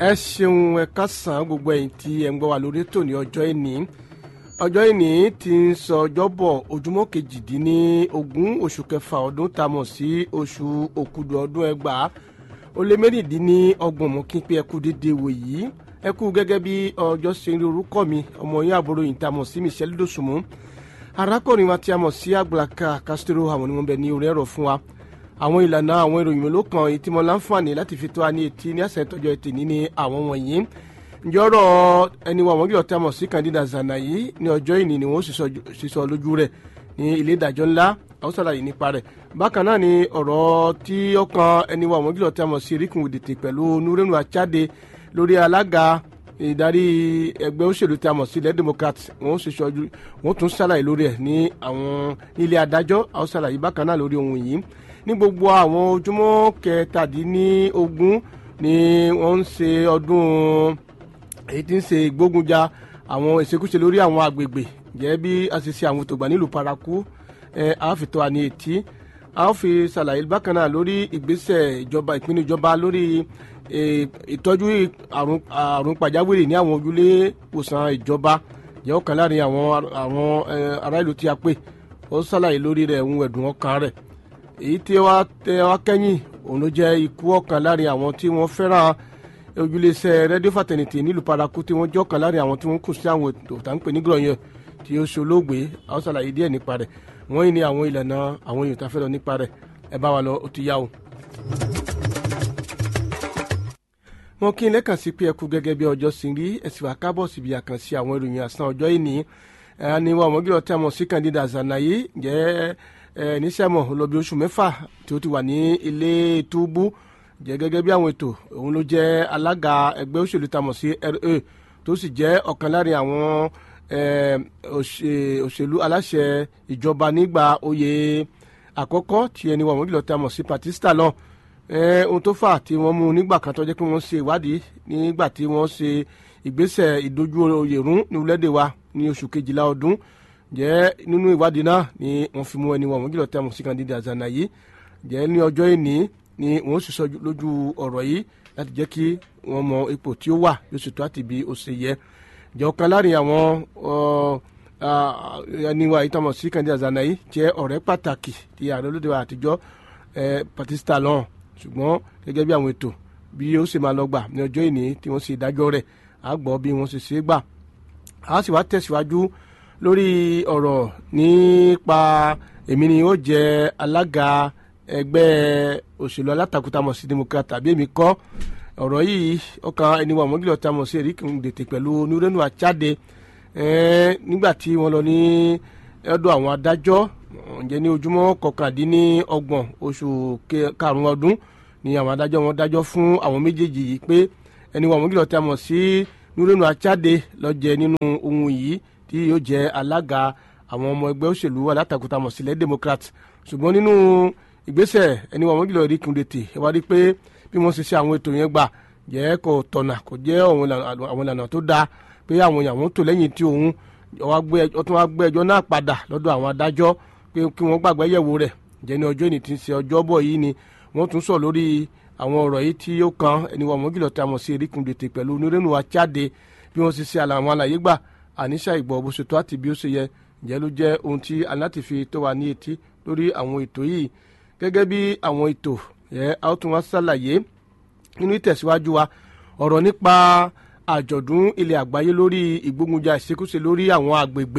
ẹ ṣeun ẹ kásán gbogbo ẹ̀yin tí ẹ ń gbọ́ wa lórí ètò ní ọjọ́ ìní ọjọ́ ìní ti ń sọ ọjọ́bọ̀ ojúmọ́ kejìdínlógún oṣù kẹfà ọdún tá a mọ̀ sí oṣù òkúdu ọdún ẹgbàá ó lé mẹ́rìndínlọ́gbọ̀n mọ́ kí n pé ẹ kú dédé wò yìí ẹ kú gẹ́gẹ́ bí ọjọ́ ṣe ń rí orúkọ mi ọmọ yín àbúrò yìí tá a mọ̀ sí Michelle Dosunmu arákùnrin wa tí a mọ̀ sí Àgbàlaka Castro àwọn ni wọ́n bẹ ní orí ẹ̀rọ fún wa àwọn ìlànà àwọn ìròyìn mélòó kan èyí tí mo láǹfààní láti fi tó a ní etí ní àṣẹ ìtọ́jọ́ ètè ní ní àwọn wọ̀nyí njọ́rọ̀ ẹni wa wọ́n gbé ọ̀tá mọ̀ sí Candida Zanayi ní ọjọ́ ìní ni wọ́n sísọ lójú rẹ̀ ní ilé ìdájọ́ ńlá àwọn sàlàyé nípa rẹ̀ bákan náà ni ọ̀rọ̀ tí ó kan ẹni wa wọ́n gbé ọ̀tá mọ̀ sí Erikun Wìdìtì pẹ̀lú Nurenu Achade lórí alága ìdarí ẹgbẹ́ òṣèlú tí a mọ̀ sí ilẹ̀ democrat wọ́n sì sọ wọ́n tún ṣàlàyé lórí ẹ̀ ní àwọn ilé adájọ́ àwọn ṣàlàyé bákan náà lórí ohun yìí ní gbogbo àwọn ojúmọ́ kẹtàdínlógún ni wọ́n ń ṣe ọdún èyí tí ń ṣe ìgbógunjà àwọn ìṣekúṣe lórí àwọn agbègbè jẹ́ bí a ṣe ṣe àwọn ètò ìgbà nílùú paraku ẹ̀ a fi tó wa ní etí a ó fi ṣàlàyé bákan náà lórí ìgbésẹ̀ ìjọba ìpinnu ìjọba lórí ìtọ́jú àrùn pàjáwìrì ní àwọn ojúlé ìwòsàn ìjọba jẹ́ ọ̀kan láàrin àwọn àwọn ará ìlú tí a pè ó ṣàlàyé lórí rẹ̀ ń ẹ̀dùn ọkàn rẹ̀ èyí tí wàá tẹ wá kẹ́yìn òun ló jẹ́ ikú ọ̀kan láàrin àwọn tí wọ́n fẹ́ràn ojúlẹ̀ṣẹ̀ rédíò fàtẹ̀nìtì nílùú paraku tí wọ́n jẹ́ ọ̀kan láàrin àwọn tí wọ́n kù sí àwọn ètò tá ń pè ní gbọ̀nyẹn tí ó ṣolóògbé àwọn ṣàlàyé díẹ̀ nípa rẹ̀ wọ́n yìí ní àwọn ìlànà àwọn èèyàn tá a fẹ́ lọ nípa rẹ̀ ẹ bá wa lọ ó ti yá o. wọn kí n lẹ́kàn sí pé ẹ kú gẹ́gẹ́ bí ọjọ́ sí rí ẹ̀sìn wà kábọ̀ síbi àkànṣe àwọn ìròyìn àsán ọjọ́ ìní ẹni wọn ọmọgílọ̀ tí a mọ̀ sí Candida Zanayi jẹ́ ẹ níṣẹ́mọ̀ lọ́bi oṣù mẹ́fà tí ó ti wà ní ilé túbú jẹ́ gẹ́gẹ́ bí àwọn ètò òun ló jẹ́ alága ẹgbẹ́ òṣèlú tá a mọ̀ sí RA tó sì jẹ́ ọ̀kan láàrin àwọn òṣèlú aláṣẹ ìjọba nígbà oyè àkọ́kọ́ tí ẹni wọn ọmọgílọ̀ tí a mọ̀ sí Patista lọ ohun tó fà tí wọ́n mú nígbà kan tó jẹ́ pé wọ́n ṣe ìwádìí nígbà tí wọ́n ṣe ìgbésẹ̀ ìdojú oyè rún ní orílẹ̀-èdè wa ní oṣù kejìlá ọdún jẹ́ nínú ìwádìí náà ni wọ́n fi mú ẹni wọn gílọ̀ tẹ́ mọ̀ sí Candida Zanayi jẹ́ ní ọjọ́ ìní ni wọ́n sì sọ lójú ọ̀rọ̀ yìí láti jẹ́ kí wọ́n mọ ipò tí ó wà yóò sì tó àti bí ó ṣe yẹ jẹ́ ọ̀kan láàrin àwọn ẹni wa ìtọ́mọ̀ sí Candida Zanayi jẹ́ ọ̀rẹ́ pàtàkì ti ààrẹ olóde wa àtijọ́ Patista lọ́hùn ṣùgbọ́n gẹ́gẹ́ bí àwọn ètò bí ó ṣe máa lọ gbà ní ọjọ́ ìní tí wọ́n ṣe ìdájọ́ rẹ̀ á gbọ́ bí wọ́n ṣe ṣe é gbà á sì wá tẹ̀síwájú lórí ọ̀rọ̀ nípa èmi ni ó jẹ́ alága ẹgbẹ́ òṣèlú alátakò tá a mọ̀ sí democrat tàbí èmi kọ́ ọ̀rọ̀ yìí ọkàn ẹni wà mọ́gìlọ̀ tá a mọ̀ sí Erikun Dètè pẹ̀lú Nurenu Achade nígbà tí wọ́n lọ ní ọ̀dọ̀ àwọn adájọ́ ǹjẹ́ ní ojúmọ́ kọkàndínlọ́gbọ̀n oṣù karùn-ún ọdún ni àwọn adájọ́ wọn dájọ́ fún àwọn méjèèjì yìí pé ẹni wà mọ́gìlọ̀ tá a mọ̀ sí Nurenu Achade ló jẹ́ nínú ohun yìí tí yóò jẹ́ alága àwọn ọmọ ẹgbẹ́ òṣèlú alátakò tá a mọ̀ sílẹ̀ democrat ṣùgbọ́n nínú ìgbésẹ̀ ẹni wọn mọ́gìlọ̀ Erikun Dètè ẹ wá rí pé bí wọ́n ṣe ṣe àwọn ètò yẹn gbà jẹ́ kò tọ̀nà kò jẹ́ àwọn ìlànà tó dáa pé àwọn èèyàn wọn tò lẹ́yìn tí òun ọtún wá gbé ẹjọ́ náà padà lọ́dọ̀ àwọn adájọ́ pé kí wọ́n gbàgbé yẹ̀wò rẹ̀ jẹ́ ní ọjọ́ ìní tí ń ṣe ọjọ́ bọ̀ yìí ni wọ́n tún sọ lórí àwọn ọ̀rọ̀ yìí tí ó kan ẹni wọn mọ́gìlọ̀ tí a mọ̀ sí Erikun Dètè pẹ̀lú Nurenu Achade bí wọ́n ṣe ṣe àwọn àlàyé gbà àníṣà ìgbọ̀ bó ṣe tó àti bí ó ṣe yẹ ǹjẹ́ ló jẹ́ ohun tí aláti fi tó wa ní etí lórí àwọn ètò yìí gẹ́gẹ́ bí àwọn ètò yẹ a ó tún wá ṣàlàyé nínú ìtẹ̀síwájú wa ọ̀rọ̀ nípa àjọ̀dún ilẹ̀ àgbáyé lórí ìgbógunjà ìṣekúṣe lórí àwọn àgbègbè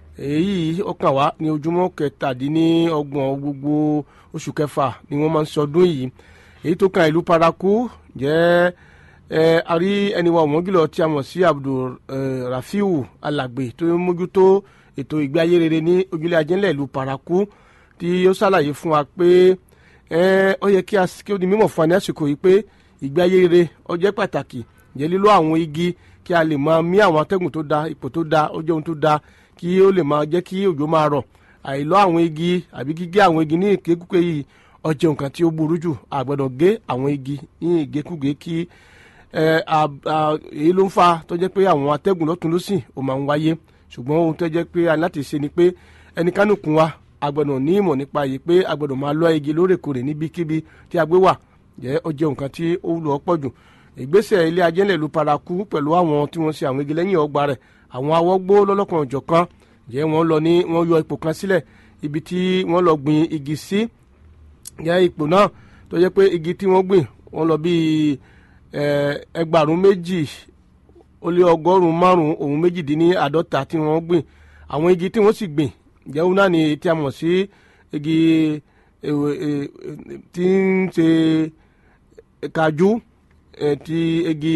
èyí ó kàn wá ní ojúmọ́ kẹtàdínlọ́gbọ̀n gbogbo oṣù kẹfà ni wọ́n máa ń sọdún yìí èyí tó kan ìlú paraku jẹ́ ẹ a rí ẹni wa ọ̀mọ́gìlọ̀ tí a mọ̀ sí Abdul Rafiu Alàgbé tó ń mójútó ètò ìgbé ayé rere ní ojúlé ajẹ́lẹ̀ ìlú paraku tí ó ṣàlàyé fún wa pé ó yẹ kí ó di mímọ̀ fún wa ní àsìkò yìí pé ìgbé ayé rere ó jẹ́ pàtàkì jẹ́ lílo àwọn igi kí a lè máa mí àwọn atẹ́gùn tó da ipò tó da ó jẹ́ ohun tó da kí ó lè máa jẹ́ kí òjò máa rọ̀ àìlọ́ àwọn igi àbí gígé àwọn igi ní ìkékúké yìí ó jẹ́ nǹkan tí ó burú jù a gbọ́dọ̀ gé àwọn igi ní ìgékúgé kí èyí ló ń fa tó jẹ́ pé àwọn atẹ́gùn lọ́tún lọ́sìn ó máa ń wáyé ṣùgbọ́n ohun tó jẹ́ pé a láti ṣe ni pé ẹnikánukùn wa a gbọ́dọ̀ ní ìmọ̀ nípa yìí pé a gbọ́dọ̀ máa lọ́ igi lóòrèkóòrè níbikíbi tí a gbé wà jẹ́ ó jẹ́ nǹkan tí ó wúlò ọ́pọ̀ jù ìgbésẹ̀ ilé ajẹ́lẹ̀ ìlú paraku pẹ̀lú àwọn tí wọ́n ṣe àwọn igi lẹ́yìn ọgbà rẹ̀ àwọn awọ́gbó lọ́lọ́kan òjọ̀kan jẹ́ wọ́n lọ ní wọ́n yọ ipò kan sílẹ̀ ibi tí wọ́n lọ gbin igi sí jẹ́ ipò náà tó jẹ́ pé igi tí wọ́n gbìn wọ́n lọ bíi ẹgbàrún méjì ó lé ọgọ́rùn-ún márùn-ún òun méjìdínláàdọ́ta tí wọ́n gbìn àwọn igi tí wọ́n sì gbìn jẹ́ òun náà ni tí a mọ̀ sí igi tí ń ṣe kájú ti igi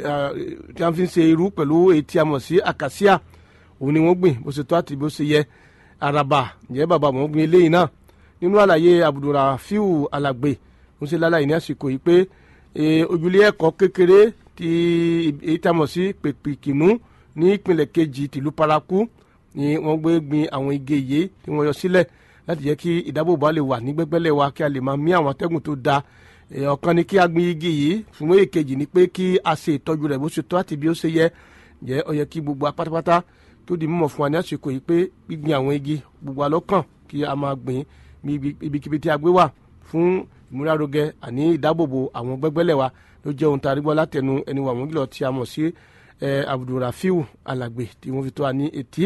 tí a fi ń ṣe irú pẹ̀lú èyí tí a mọ̀ sí àkàsíà òun ni wọ́n gbìn bó ṣe tó àti bó ṣe yẹ àràbà ǹjẹ́ bàbá wọn gbìn eléyìí náà nínú àlàyé abdulrafiu alàgbé ń ṣe lálàyé ní àsìkò yìí pé ojúlé ẹ̀kọ́ kékeré tí èyí tá a mọ̀ sí pèpìkìnú ní ìpínlẹ̀ kejì tìlú paraku ni wọ́n gbé gbin àwọn igi yìí tí wọ́n yọ sílẹ̀ láti jẹ́ kí ìdábòbò lè wà ní gbẹ́gbẹ́lẹ̀ wa kí a lè máa mí àwọn atẹ́gùn tó da ọ̀kan ni kí a gbin igi yìí fún èkejì ni pé kí a ṣe ìtọ́jú rẹ̀ bó ṣe tó àti bí ó ṣe yẹ jẹ́ ó yẹ kí gbogbo apátápátá tó di mímọ̀ fún wa ní àsìkò yìí pé gbígbin àwọn igi gbogbo alọ́kàn kí a máa gbìn ibikíbi tí a gbé wà fún ìmúrarogẹ àní ìdábòbò àwọn gbẹ́gbẹ́lẹ̀ wa ló jẹ́ ohun tá a rí gbọ́ látẹnu ẹni wà wọ́n gílọ̀ tí a mọ̀ sí abdulrafiu alàgbé tí wọ́n fi tó wa ní etí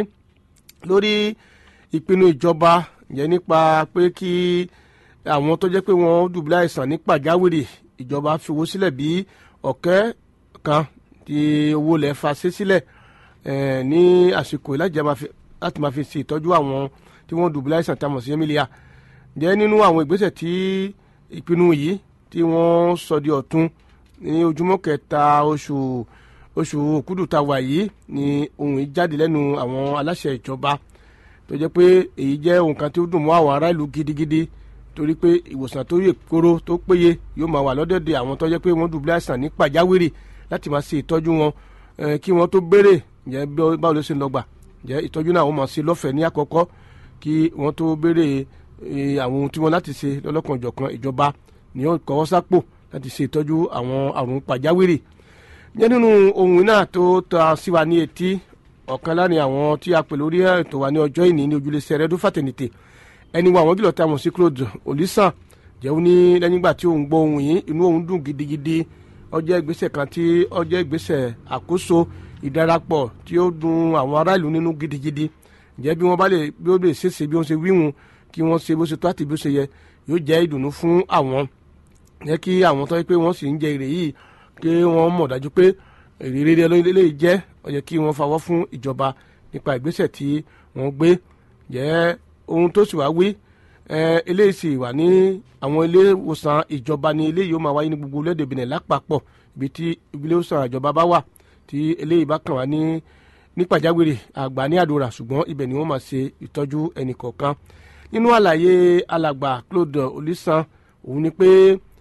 lórí ìpinnu ìjọba yẹn nípa pé kí àwọn tó jẹ́ pé wọ́n dùbúlẹ̀ àìsàn ní pàjáwìrì ìjọba fi owó sílẹ̀ bí ọ̀kẹ́ kan tí owó lẹ̀ fa sí sílẹ̀ ní àsìkò láti máa fi ṣe ìtọ́jú àwọn tí wọ́n dùbúlẹ̀ àìsàn tá a mọ̀ sí emilia jẹ́ nínú àwọn ìgbésẹ̀ tí ìpinnu yìí tí wọ́n sọ di ọ̀tun ní ojúmọ́ kẹta oṣù oṣù òkúdù tá a wà yìí ni ohun yìí jáde lẹ́nu àwọn aláṣẹ ìjọba tó jẹ́ pé èyí jẹ́ ohun kan tí ó dùn mọ́ àwọn ará ìlú gidigidi torí pé ìwòsàn tó yè kóró tó péye yóò máa wà lọ́dọ̀dẹ̀ àwọn tó jẹ́ pé wọ́n dùbúlẹ̀ àìsàn ní pàjáwìrì láti máa ṣe ìtọ́jú wọn kí wọ́n tó béèrè jẹ́ báwo ló ṣe ń lọ gbà jẹ́ ìtọ́jú náà wọ́n máa ṣe lọ́fẹ̀ẹ́ ní àkọ́kọ́ kí wọ́n tó béèrè àwọn ohun tí wọ́n láti ṣe lọ́lọ́kanòjọ̀kan ìjọba ni yóò kọ́wọ́ sápò láti ṣe ìtọ́jú àwọn àrùn pàjáwìrì jẹ́ nínú ohun náà tó ta sí wa ní etí ọ̀kan láàrin àwọn tí a pè lórí ètò wa ní ọjọ́ ìní ní ojúlé sẹ́rẹ́dún fàtẹ̀nìtè ẹni wa àwọn gílọ̀ tá a mọ̀ sí claude olisan jẹ́wọ́ ní lẹ́yìn ìgbà tí òun gbọ́ ohun yìí inú òun dùn gidigidi ọjọ́ ìgbésẹ̀ kan tí ọjọ́ ìgbésẹ̀ àkóso ìdarapọ̀ tí ó dùn àwọn ará ìlú nínú gidigidi jẹ́ bí wọ́n bá lè bí ó lè ṣèṣe bí wọ́n ṣe wíwùn kí wọ́n ṣe bó ṣe tó àti bí ó ṣe yẹ yóò jẹ́ ìdùnnú fún àwọn jẹ́ kí àwọn tó yẹ pé wọ́n sì ń jẹ èrè yìí kí wọ́n mọ̀ dájú pé èrè rere lè jẹ́ ó yẹ kí wọ́n fawọ́ fún ìjọba nípa ìgbésẹ̀ tí wọ́n gbé jẹ́ ohun tó sì wá wí eléyìí sì wà ní àwọn ilé ìwòsàn ìjọba ní eléyìí ó máa wáyé ní gbogbo orílẹ̀-èdè Benin lápapọ̀ ibi tí ilé ìwòsàn ìjọba bá wà tí eléyìí bá kàn wá ní ní pàjáwìrì àgbà ní àdúrà ṣùgbọ́n ibẹ̀ ni wọ́n máa ṣe ìtọ́jú ẹnì kọ̀ọ̀kan nínú àlàyé alàgbà Claude Olisan òun ni pé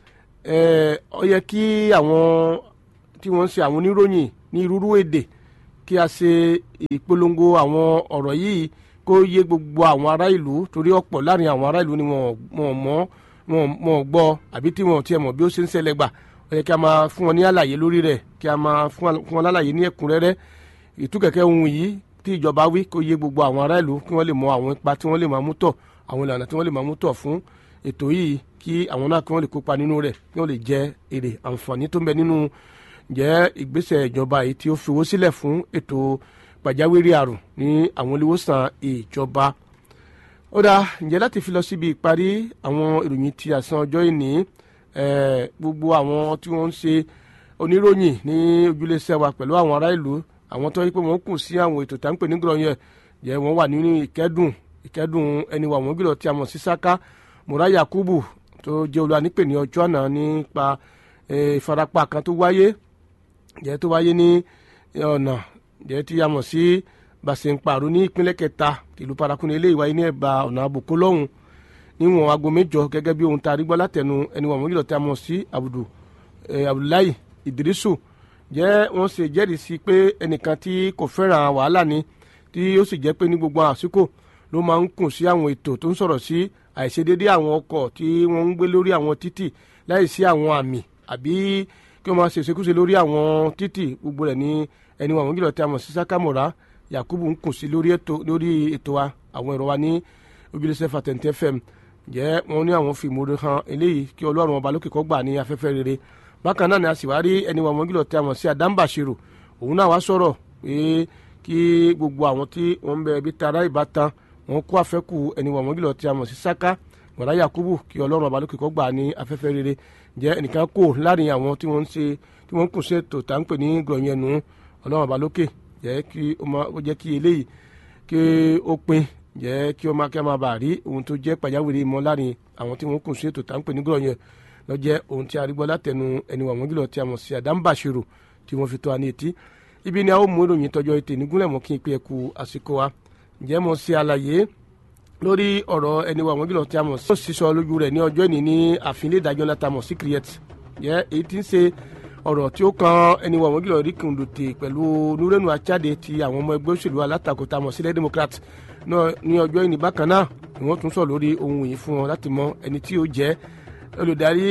ó yẹ kí àwọn tí wọ́n ń ṣe àwọn oníròyìn ní irúurú èdè kí a ṣe ìpolongo àwọn ọ̀rọ̀ yìí kó yé gbogbo àwọn ará ìlú torí ọ̀pọ̀ láàrin àwọn ará ìlú ni wọ́n mọ̀ wọ́n gbọ́ àbí tí wọ́n tiẹ̀ mọ̀ bí ó ṣe ń ṣẹlẹ̀ gbà ó yẹ kí a máa fún wọn ní àlàyé lórí rẹ̀ kí a máa fún wọn lálàyé ní ẹ̀kúnrẹ́rẹ́ ìtúkẹ̀kẹ́ ohun yìí tí ìjọba wí kó yé gbogbo àwọn ará ìlú kí wọ́n lè mọ àwọn ipa tí wọ́n lè máa mú tọ̀ àwọn ìlànà tí wọ́n lè máa mú tọ̀ fún ètò yìí kí àwọn náà kí wọ́n lè kópa nínú rẹ̀ kí wọ́n lè jẹ èrè àǹfààní tó ń bẹ nínú jẹ́ ìgbésẹ̀ ìjọba yìí tí ó fi owó sílẹ̀ fún ètò pàjáwìrì àrùn ní àwọn olùwòsàn ìjọba. ó dáa ǹjẹ́ láti fi lọ síbi ìparí àwọn ìròyìn ti àsán ọjọ́ ìní gbogbo àwọn tí wọ́n ń ṣe oníròyìn ní ojúlẹ̀ṣẹ̀ wa pẹ̀lú àwọn ará ìlú àwọn tó yẹ pé wọ́n kù sí àwọn ètò táǹpẹ̀ nígbà yẹn jẹ́ wọ́n wà nínú ìkẹ́dùn ìkẹ́dùn ẹni wà wọ́n gbìlọ̀ tí a mọ̀ sí Saka Mura Yakubu tó jẹ́ olúwa nípè ní ọjọ́ àná nípa ìfarapa kan tó wáyé jẹ́ tó wáyé ní ọ̀nà jẹ́ tí a mọ̀ sí Bàṣẹ̀ǹpàrọ̀ ní ìpínlẹ̀ kẹta ìlú paraku ní ilé ìwáyé ní ẹ̀bà ọ̀nà àbùkù lọ́hùn níwọ̀n aago mẹ́jọ gẹ́gẹ́ bí ohun tá a rí gbọ́ látẹnu ẹni wà wọ́n gbìlọ̀ tí a mọ̀ sí Abudu Abdullahi Idrisu jẹ́ wọ́n ṣe jẹ́rìí sí pé ẹnìkan tí kò fẹ́ràn wàhálà ni tí ó sì jẹ́ pé ní gbogbo àsìkò ló máa ń kùn sí àwọn ètò tó ń sọ̀rọ̀ sí àìṣedédé àwọn ọkọ̀ tí wọ́n ń gbé lórí àwọn títì láì sí àwọn àmì àbí kí wọ́n máa ṣe ìṣekúṣe lórí àwọn títì gbogbo rẹ̀ ní ẹni wọn àwọn gílọ̀ tí a mọ̀ sí Sakamora Yakubu ń kùn sí lórí ètò lórí ètò wa àwọn ẹ̀rọ wa ní ojúlẹ̀sẹ̀ fatẹ̀ǹtẹ̀ fm jẹ́ wọn ní àwọn fìmúre hàn eléyìí kí Ọlọ́run ọba lókè kó gbà ní afẹ́fẹ́ rere bákan náà ni a sì wá rí ẹni wọn mọ́gìlọ̀ tí a mọ̀ sí Adam Bashiru òun náà wá sọ̀rọ̀ pé kí gbogbo àwọn tí wọ́n ń bẹ ibi tara ìbátan wọn kó àfẹ́kù ẹni wọn mọ́gìlọ̀ tí a mọ̀ sí Saka Bọ̀dá Yakubu kí Ọlọ́run abalókè kó gbà ní afẹ́fẹ́ rere jẹ́ ẹnìkan kò láàrin àwọn tí wọ́n ń ṣe tí wọ́n ń kùn sí ètò tá ń pè ní gbọ̀nyẹnu Ọlọ́run abalókè jẹ́ kí ó jẹ́ kí eléyìí kí ó pin jẹ́ kí ó máa kí a máa bàa rí ohun tó jẹ́ pàjáwìrì mọ́ láàrin àwọn tí wọ́n kùn sí ètò tá ń pè ní gbọ̀nyẹn lọ́jẹ́ ohun tí a rí gbọ́ látẹnu ẹni wà mọ́gìlọ̀ tí a mọ̀ sí Adam Bashiru tí wọ́n fi tó a ní etí ibi ni a ó mú ìròyìn tọjọ́ ètè nígúnlẹ̀ mọ́ kí n pe ẹ̀kú àsìkò wa ǹjẹ́ mo ṣe àlàyé lórí ọ̀rọ̀ ẹni wà mọ́gìlọ̀ tí a mọ̀ sí. ó sísọ lójú rẹ̀ ní ọjọ́ ìní ní ààfin ilé ìdájọ́ ńlá tá a mọ̀ sí create yẹ èyí tí ń ṣe ọ̀rọ̀ tí ó kan ẹni wà mọ́gìlọ̀ rí kùndùtì pẹ̀lú nurenu achade ti àwọn ọmọ ẹgbẹ́ òṣèlú alátakò tá a mọ̀ sílẹ̀ democrat ní ọjọ́ ìní bákan náà ni wọ́n tún sọ lórí ohun yìí fún wọn láti mọ ẹni tí ó jẹ́ olùdarí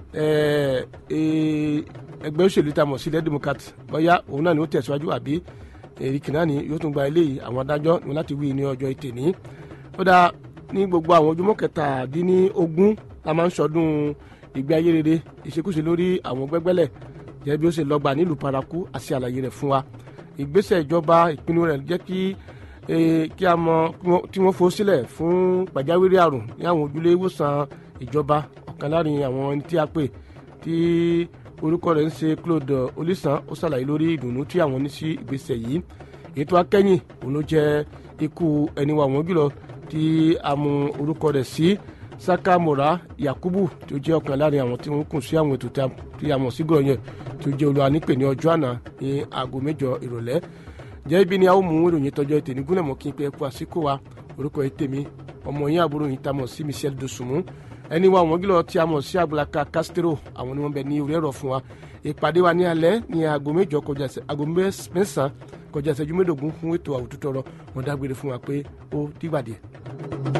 ẹgbẹ́ òṣèlú tá a mọ̀ sílẹ̀ democrat bóyá òun náà ni ó tẹ̀síwájú àbí èrì kìnnàní yóò tún gba eléyìí àwọn adájọ́ ní láti wí ní ọjọ́ ìtẹ̀ ní ó dáa ní gbogbo àwọn ojúmọ́ kẹtàdínlógún la máa ń sọdún ìgbé ayé rere ìṣekúṣe lórí àwọn gbẹ́gbẹ́lẹ̀ jẹ́ bí ó ṣe lọ́gbà nílùú paraku àti àlàyé rẹ̀ fún wa ìgbésẹ̀ ìjọba ìpinnu rẹ̀ jẹ́ kí kí a mọ tí wọ́n fowó sílẹ̀ fún pàjáwìrì àrùn ní àwọn ojúlé ìwòsàn ìjọba ọ̀kan láàrin àwọn ẹni tí a pè tí orúkọ rẹ̀ ń ṣe Claude Olisan ó ṣàlàyé lórí ìdùnnú tí àwọn ní sí ìgbésẹ̀ yìí ètò akẹ́yìn òun ló jẹ́ ikú ẹni wà wọ́n jùlọ tí a mú orúkọ rẹ̀ sí Saka Mora Yakubu tí ó jẹ́ ọ̀kan láàrin àwọn tí wọ́n kùn sí àwọn ètò tí a mọ̀ sí gbọ̀nyẹ̀ tí ó jẹ́ olúwa nípè ní ọjọ́ àná ní aago mẹ́jọ ìrọ̀lẹ́ jẹ́ ibi ni a ó mú ìròyìn tọjọ́ ètè ní gúnlẹ̀ mọ́ kí n pé ẹkú àsìkò wa orúkọ ètè mi ọmọ yín àbúrò yìí tá a mọ̀ sí Michel Dosunmu ẹni wa wọ́n gílọ̀ tí a mọ̀ sí Abúlaka Castro àwọn ni wọ́n bẹ ní orí ẹ̀rọ fún wa ìpàdé wa ní alẹ́ ní aago mẹ́jọ kọjá aago mẹ́sàn-án kọjá ìṣẹ́jú mẹ́ẹ̀ẹ́dógún fún ètò àwùjọ tọrọ wọn dágbére fún wa pé ó dìgbà díẹ̀.